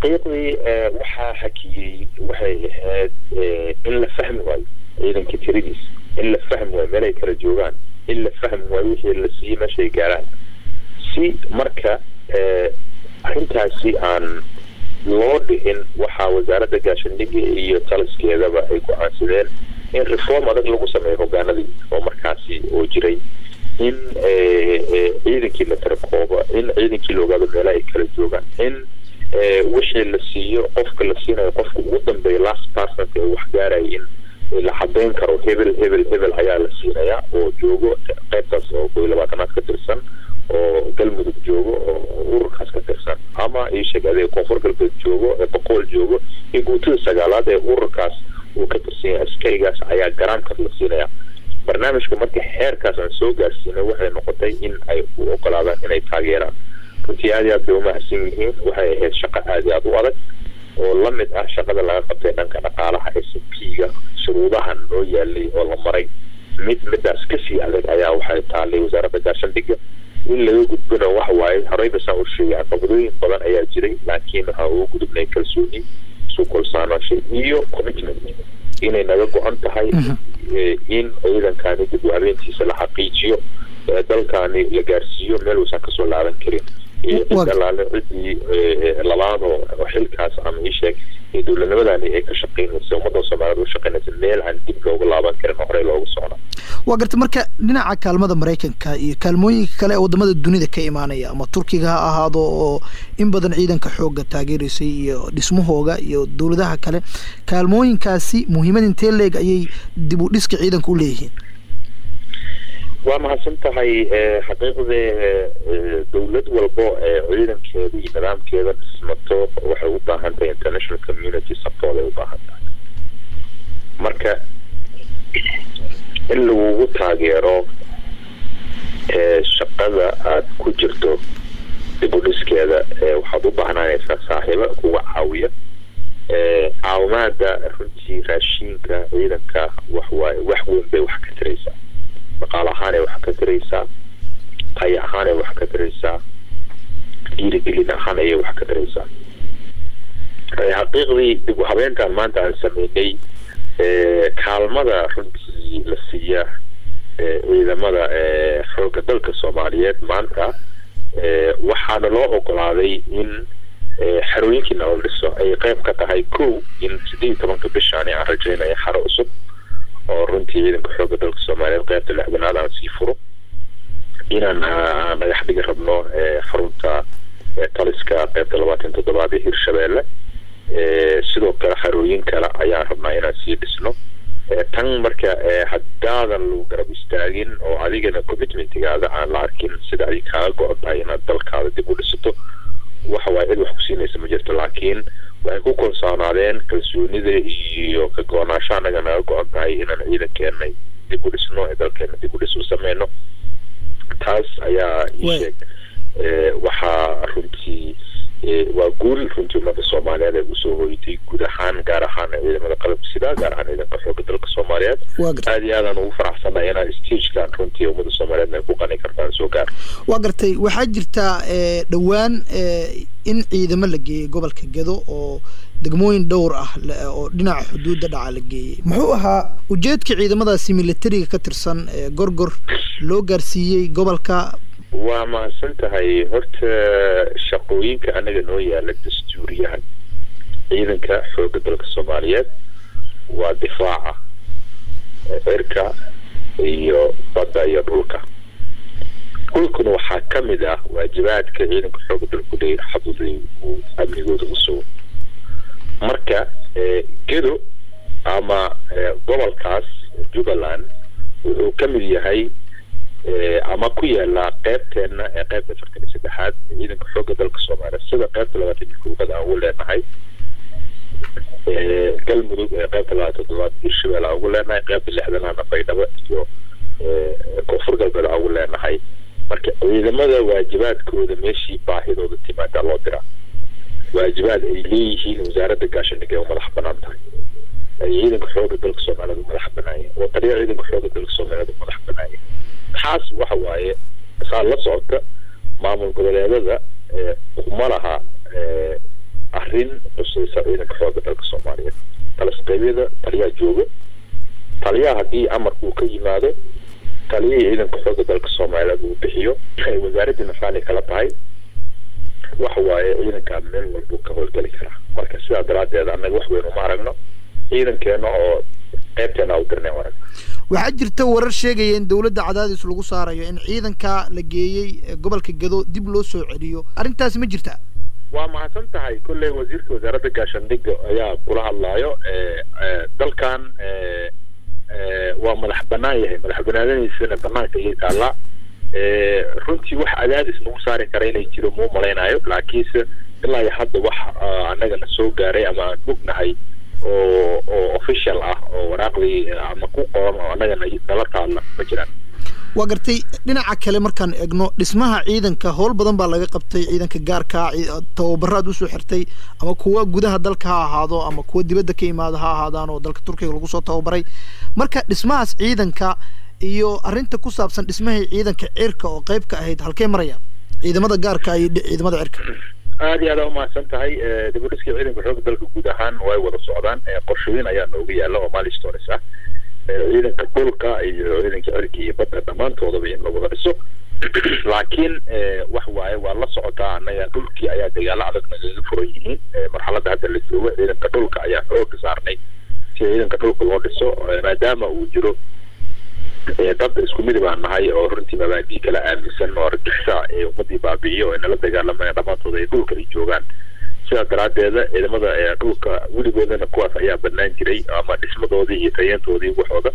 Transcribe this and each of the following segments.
xaqiiqdii waxaa hakiyey waxay ahayd in la fahmi waayo ciidanka tiradiis in la fahmi waayo meelay kala joogaan in la fahmi waayo wixii la siiyey meeshay gaaraan si marka arrintaasi aan loo dhicin waxaa wasaaradda gaashaandhigga iyo taliskeedaba ay go-aansadeen in reform adag lagu sameeyo hogaanadii oo markaasi oo jiray in ciidankii la tarakoobo in ciidankii la ogaado meelaha ay kala joogaan in wixii la siiyo qofka la siinayo qofka ugu dambeeya last personka ee wax gaaraya in la cadeyn karo hebel hebel hebel ayaa la siinayaa oo joogo qaybtaas oo koy labaatanaad ka tirsan oo galmudug joogo oo ururkaas ka tirsan ama iisheeg adee koonfur galbeed joogo ee boqool joogo iyo guutada sagaalaad ee ururkaas uu ka tirsan yahay askarigaas ayaa garaamkaas la siinaya barnaamijka marka xeerkaas aan soo gaarsiinay waxay noqotay in ay u ogolaadaan inay taageeraan runtii aad iyo aad bay umahadsan yihiin waxay ahayd shaqo aad iyo aad u adag oo la mid ah shaqada laga qabtay dhanka dhaqaalaha s p-ga shuruudahan loo yaalay oo la maray mid midaas kasii adag ayaa waxay taalay wasaaradda gaashaandhigga in laga gudbana wax waaye horeyba saan u sheegay caqabadooyin badan ayaa jiray laakiin waxaa ugu gudubnay kalsooni isu kolsaanashay iyo commitment inay naga go-an tahay in ciidankani dib u habeentiisa la xaqiijiyo dalkani la gaarsiiyo meel uusan kasoo laaban karin cid alaale ciddii labaadoo xilkaas ama iisheeg dowladnimadani ay ka shaqeynaysa ummadda soomaaliyeed u shaqeynaysa meel aan dib loogu laaban karin oo horey loogu socda waa garta marka dhinaca kaalmada maraykanka iyo kaalmooyinka kale ee wadamada dunida ka imaanaya ama turkiga ha ahaado oo in badan ciidanka xooga taageeraysay iyo dhismahooga iyo dowladaha kale kaalmooyinkaasi muhiimad intee leeg ayay dib u dhiska ciidanka u leeyihiin waa mahadsan tahay xaqiiqdee dowlad walbo ee ciidankeeda iyo nidaamkeeda dhismato waxay u baahan tahay international community support ay u baahan tahay marka in lagugu taageero shaqada aada ku jirto dib u dhiskeeda waxaad u baahnanaysaa saaxiibo kuga caawiya caawimaada runtii raashiinka ciidanka waxwaaye wax weyn bay wax ka tiraysaa dhaqaal ahaanay wax ka tiraysaa tayo ahaanay wax ka tiraysaa dhiirigelin ahaan ayay wax ka tiraysaa xaqiiqdii dib u habeentan maanta aan sameynay kaalmada runtii la siiya ciidamada xoogga dalka soomaaliyeed maanta waxaana loo ogolaaday in xerooyinkii nala dhiso ay qeyb ka tahay kow in sideed iyo tobanka bishaani aan rajaynaya xaro cusub oo runtii ciidanka xoogga dalka soomaaliyeed qeybta lixdanaad aan sii furo inaan dhagax dhigi rabno xarunta taliska qeybta labaatan toddobaad ee hirshabeelle sidoo kale xarooyin kale ayaan rabnaa inaan sii dhisno tan marka haddaadan lagu garab istaagin oo adigana commitmentigaada aan la arkin sida ay kaaga go-on tahay inaad dalkaada dib u dhisato waxa waaye cid wax ku siinaysa ma jirto laakiin waxay ku kalsoonaadeen kalsoonida iyo ka go-onaasho annaga naga go-on tahay inaan ciidankeena dib u dhisno ee dalkeena dib u dhis u sameyno taas ayaa ii sheeg waxaa runtii waa guul runtii ummadda soomaaliyeed ay usoo hoytay guud ahaan gaar ahaan ciidamada qalabka sida gaar ahaan ciidanka xoogga dalka soomaaliyeed aad iyo aadaan ugu faraxsanahay inaan stagekan runtii ummadda soomaaliyeed ay ku qani kartaan soo gaar waa gartay waxaa jirtaa dhowaan in ciidamo la geeyey gobolka gedo oo degmooyin dhowr ah oo dhinaca xuduudda dhaca la geeyey muxuu ahaa ujeedka ciidamadaasi militariga ka tirsan gorgor loo gaarsiiyey gobolka waa mahadsan tahay horta shaqooyinka anaga noo yaala dastuuriyaha ciidanka xoogga dalka soomaaliyeed waa difaaca cirka iyo badda iyo dhulka dhulkuna waxaa ka mid ah waajibaadka ciidanka xoogga dalku leeyahay xaduday uu amnigooda u sugo marka gedo ama gobolkaas jubbaland wuxuu ka mid yahay ama ku yaala qeybteena ee qeybta afartan iyo saddexaad ciidanka xoogga dalka soomaaliya sida qeybta labaatan iyo koowaad aan ugu leenahay galmudug ee qeybta labaatan toddobaad hirshabelle aan ugu leenahay qeybta lixdanaana baydhabo iyo koonfur galbeed aan ugu leenahay marka ciidamada waajibaadkooda meeshii baahidooda timaadaa loo diraa waajibaad ay leeyihiin wasaaradda gaashaandhigay u madax banaan tahay ay ciidanka xoogga dalka soomaaliyeed u madax banaayeen oo taliya ciidanka xoogga dalka soomaaliyeed u madax banaayeen taas waxa waaye saa la socota maamul goboleedada kuma laha arrin arrin qusaysa ciidanka xooga dalka soomaaliyeed talasqeybyada taliyaa jooga taliyaha haddii amarku ka yimaado taliyihii ciidanka xooga dalka soomaaliyeed uu bixiyo wasaaradii nafaali kala tahay waxa waaye ciidankaa meel walbuu ka howlgeli karaa marka sidaa daraadeed annaga wax weyn uma aragno ciidankeena oo qeybteena u dirnay arag waxaa jirta warar sheegaya in dowladda cadaadis lagu saarayo in ciidanka la geeyey gobolka gado dib loo soo celiyo arrintaasi ma jirta waa mahadsan tahay kolley wasiirka wasaaradda gaashaandhigga ayaa kula hadlaayo dalkan waa madax banaan yahay madax banaanadiisana banaanka ayay taallaa runtii wax cadaadis nagu saari kara inay jiro muu malaynayo laakiinse ilaa iyo hadda wax annagana soo gaaray ama aan mognahay oo oo official ah oo waraaqdii ama ku qoran oo annagana nala taalla ma jiraan waa gartay dhinaca kale markaan eegno dhismaha ciidanka howl badan baa laga qabtay ciidanka gaarka tababaraad usoo xirtay ama kuwa gudaha dalka ha ahaado ama kuwa dibadda ka imaado ha ahaadaan oo dalka turkiga lagu soo tababaray marka dhismahaas ciidanka iyo arrinta ku saabsan dhismahii ciidanka cirka oo qayb ka ahayd halkee maraya ciidamada gaarka iyo ciidamada cirka aad iyo aada umahadsan tahay dibudhiskii ciidanka xooga dalka guud ahaan way wada socdaan qorshooyin ayaa nooga yaala oo milestones ah ciidanka dhulka iyo ciidanka cirka iyo badda dhammaantoodaba in la wada dhiso laakiin wax waaye waa la socotaa annaga dhulkii ayaa dagaalo adag nagaga furan yihiin marxaladda hadda la joogo ciidanka dhulka ayaa xooga saarnay si ciidanka dhulka loo dhiso maadaama uu jiro dad isku midi baan nahay oo runtii mabaadii kala aaminsan oo argixisa ee ummadii baabi'iyo ee nala dagaalamaya dhammaantood ay dhulka ay joogaan sidaa daraadeeda ciidamada dhulka weligoodana kuwaas ayaa banaan jiray ama dhismadoodii iyo tayantoodii waxooda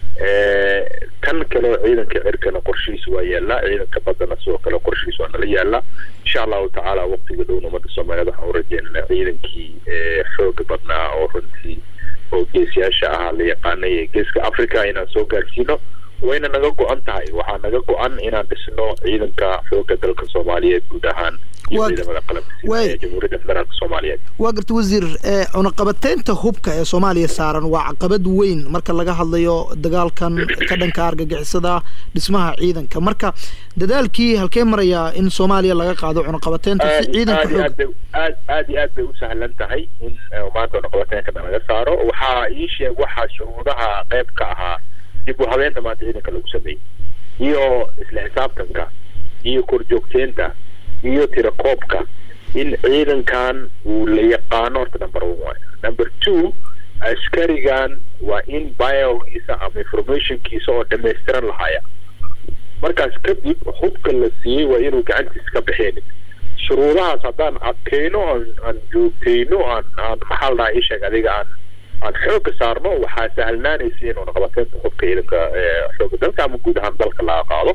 kan kaleo ciidanka cirkana qorshihiisa waa yaallaa ciidanka baddana sidoo kale qorshihiisa waa nala yaallaa insha allahu tacaala waqtiga dhowna ummadda soomaaliyeed waxaan u rajeynana ciidankii xooga badnaa oo runtii oo geesiyaasha ahaa la yaqaanay ee geeska africa inaan soo gaarsiino wayna naga go-an tahay waxaa naga go-an inaan dhisno ciidanka xooga dalka soomaaliyeed guud ahaan iyo ciidamada qalabka ee jamhuuriyadda federaalka soomaaliyeed waa garta wasiir cunaqabateynta hubka ee soomaaliya saaran waa caqabad weyn marka laga hadlayo dagaalkan ka dhanka argagixisada dhismaha ciidanka marka dadaalkii halkee marayaa in soomaaliya laga qaado cunaqabateynta si ciidanka xoog aad aad iyo aad bay u sahlan tahay in maanta cunaqabateenka laga saaro waxaa ii sheeg waxaa shuruudaha qayb ka ahaa dib u habeenta maanta ciidanka lagu sameeyey iyo isla xisaabtanka iyo korjoogteenta iyo tirakoobka in ciidankan uu la yaqaano horta number one waay number two askarigan waa in biogiisa ama informationkiisa oo dhamaystiran lahaya markaas kadib hubka la siiyey waa inuu gacantiisa ka bixeenin shuruudahaas haddaan adkayno aan aan joogtayno aan aan maxaa la dhahaa isheeg adiga aan aan xoogga saarno waxaa sahlnaanaysa in cunaqabateynta hubka ciidanka xoogga dalka ama guud ahaan dalka laga qaado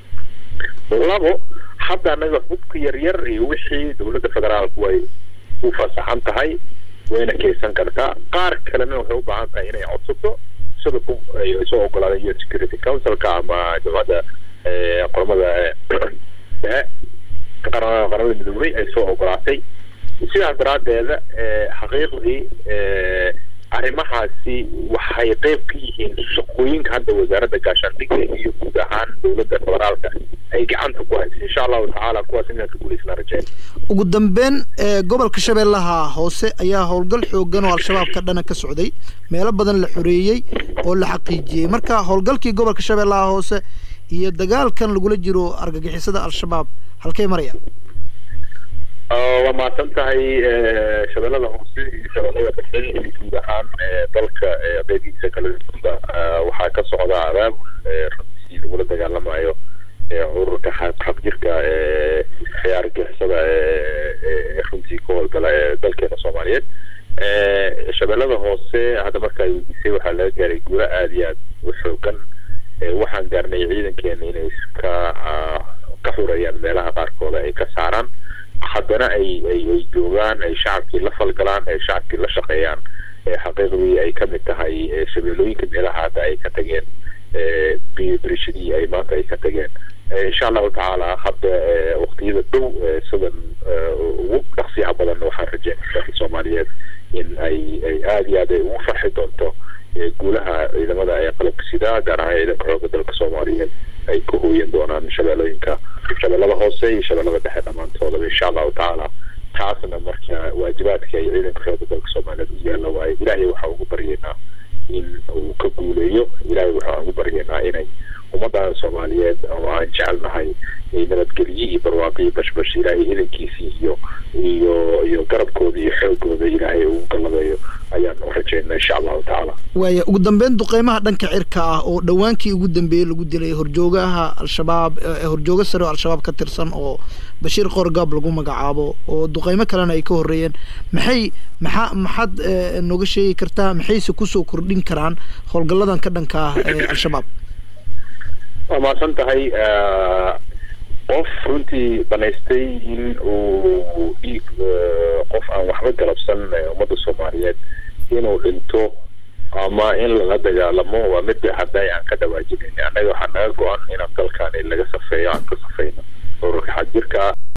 labo hadda anaga hubka yaryar iyo wixii dowladda federaalku way u fasaxan tahay wayna keysan kartaa qaar kalena waxay u baahan tahay inay codsato sida ay soo ogolaadeen u security councilka ama jamcadda qoramada dhexe qaramada midoobay ay soo ogolaatay sidaas daraadeeda xaqiiqdii arrimahaasi waxay qeyb ka yihiin shaqooyinka hadda wasaaradda gaashaandhigga iyo guud ahaan dowladda federaalka ay gacanta ku haysa insha allahu tacaala kuwaas inaan ka guulaysnaa rajeyn ugu dambeyn gobolka shabeellaha hoose ayaa howlgal xoogan oo al-shabaab ka dhana ka socday meelo badan la xoreeyey oo la xaqiijiyey marka howlgalkii gobolka shabeellaha hoose iyo dagaalkan lagula jiro argagixisada al-shabaab halkey maraya waa mahadsan tahay shabeellada hoose iyo shabeellada dhexe iyo guud ahaan dalka qeybihiisa kala duwanba waxaa ka socda abaabul runtii lagula dagaalamayo ururka xaqjirka ee argixisada ee runtii ka howlgala ee dalkeena soomaaliyeed shabeellada hoose hadda markaa weydiisay waxaa laga gaaray guuro aada iyo aad u xoogan waxaan gaarnay ciidankeena inay ka ka xurayaan meelaha qaarkooda ay ka saaraan haddana ay ay ay joogaan ay shacabkii la falgalaan ay shacabkii la shaqeeyaan xaqiiqdii ay ka mid tahay shabeellooyinka meelaha hadda ay ka tageen birishadii ay maanta ay ka tageen insha allahu tacaala hadda waqtiyada dhow sidan ugu dhaqsiyaha badan waxaan rajeynaya dalka soomaaliyeed in ay ay aada iyo aad ay ugu farxi doonto guulaha ciidamada ee qalabka sidaa gaar ahaan ciidanka xooga dalka soomaaliyeed ay ka hooyan doonaan shabeellooyinka shabeellada hoose iyo shabeellada dhexe dhammaantoodaba insha allahu tacaala taasna marka waajibaadka ay ciidanka xooga dalka soomaaliyeed u yaalla waaye ilaahay waxaa ugu baryaynaa in uu ka guuleeyo ilaahay waxaan ugu baryaynaa inay ummaddan soomaaliyeed oo aan jecelnahay nabadgelye iyo barwaaqo iyo bashbash ilaahay idankiisii iyo iyo iyo garabkooda iyo xoogooda ilaahay ugu gallabeeyo ayaan u rajaynaa insha allahu tacaala waaya ugu dambeyn duqeymaha dhanka cirka ah oo dhowaankii ugu dambeeyey lagu dilay horjoogaha al-shabaab horjoogo sare oo al-shabaab ka tirsan oo bashiir qorgaab lagu magacaabo oo duqeymo kalena ay ka horreeyeen maxay maxaa maxaad nooga sheegi kartaa maxayse kusoo kordhin karaan howlgalladan ka dhanka ah ee al-shabaab waa mahadsan tahay qof runtii banaystay in uu dhiig qof aan waxba galabsan ummadda soomaaliyeed inuu dhinto ama in lala dagaalamo waa mid hadday aan ka dhawaajinayn annaga waxaa naga go-an inaan dalkaani laga safeeyo aan ka safeyno ururka xadjirka